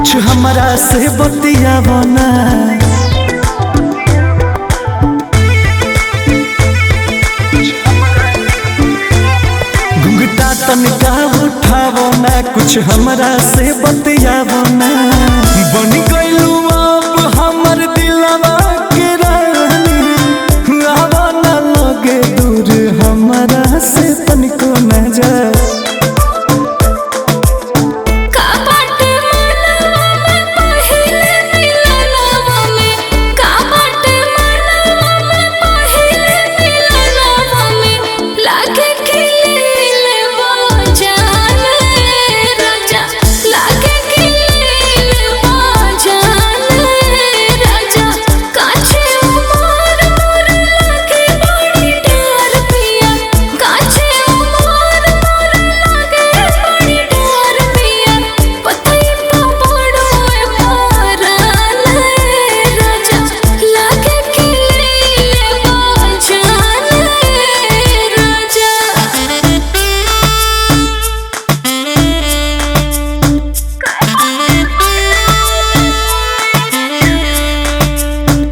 कुछ हमरा से बतियावो ना घुंघटा तनिका उठावो ना कुछ हमरा से बतियावो ना बन गइलू अब हमर दिलवा के रानी आवा ना लगे दूर हमरा से तनिको ना जा का बाटे मनवा में पहिले मिलनवा में का बाटे मनवा में पहिले मिलनवा में लागे खिलेवा जाने राजा लागे खिलेवा जाने राजा काछे उमर मोर लागे बड़ी डर पिया काछे उमर मोर लागे बड़ी डर पिया पतई पा पड़ोए मारने राजा लागे खिलेवा जाने राजा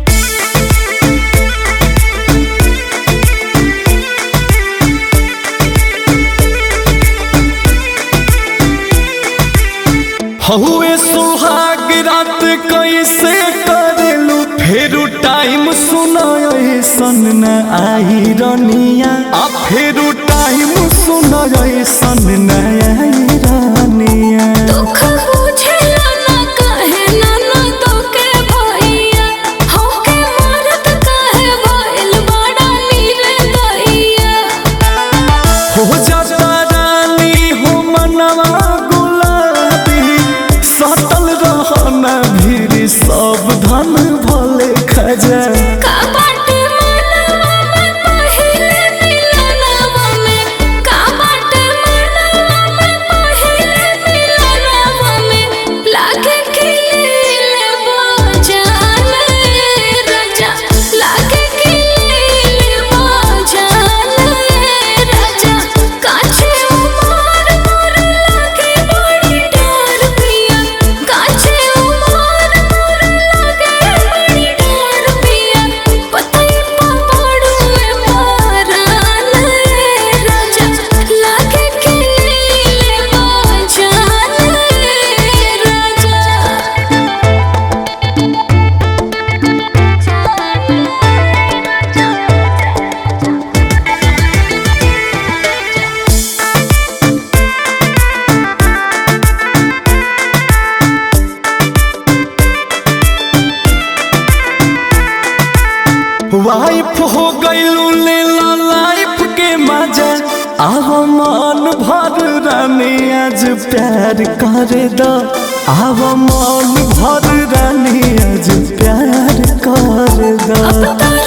हहुए सुहाग रात कैसे करेलू फेरू टाइम सुनय सन न आई रनिया आ फेरू टाइम सुनय सन न आई रनिया दुख बुझेला ना कहे ना ना तोके भैया होके मरत कहे भइल बड़ा नीरे दैया हो जाता रानी हो मनवा गुलाबी सटल रहना भीड़ सब धन भले खजा का बाटे मनवा में पहिले मिलनवा में का बाटे मनवा में पहिले मिलनवा में लागे खिलेवा जाने राजा लागे खिलेवा जाने राजा काछे उमर मोर लागे बड़ी डर पिया काछे उमर मोर लागे बड़ी डर पिया पतई पा पड़ोए मारने राजा लागे खिलेवा जाने राजा वाइफ हो गईलू लेला लाइफ के मजा आव मन भर रानी आज प्यार कर दो आव मन भर रानी आज प्यार कर दो अब तो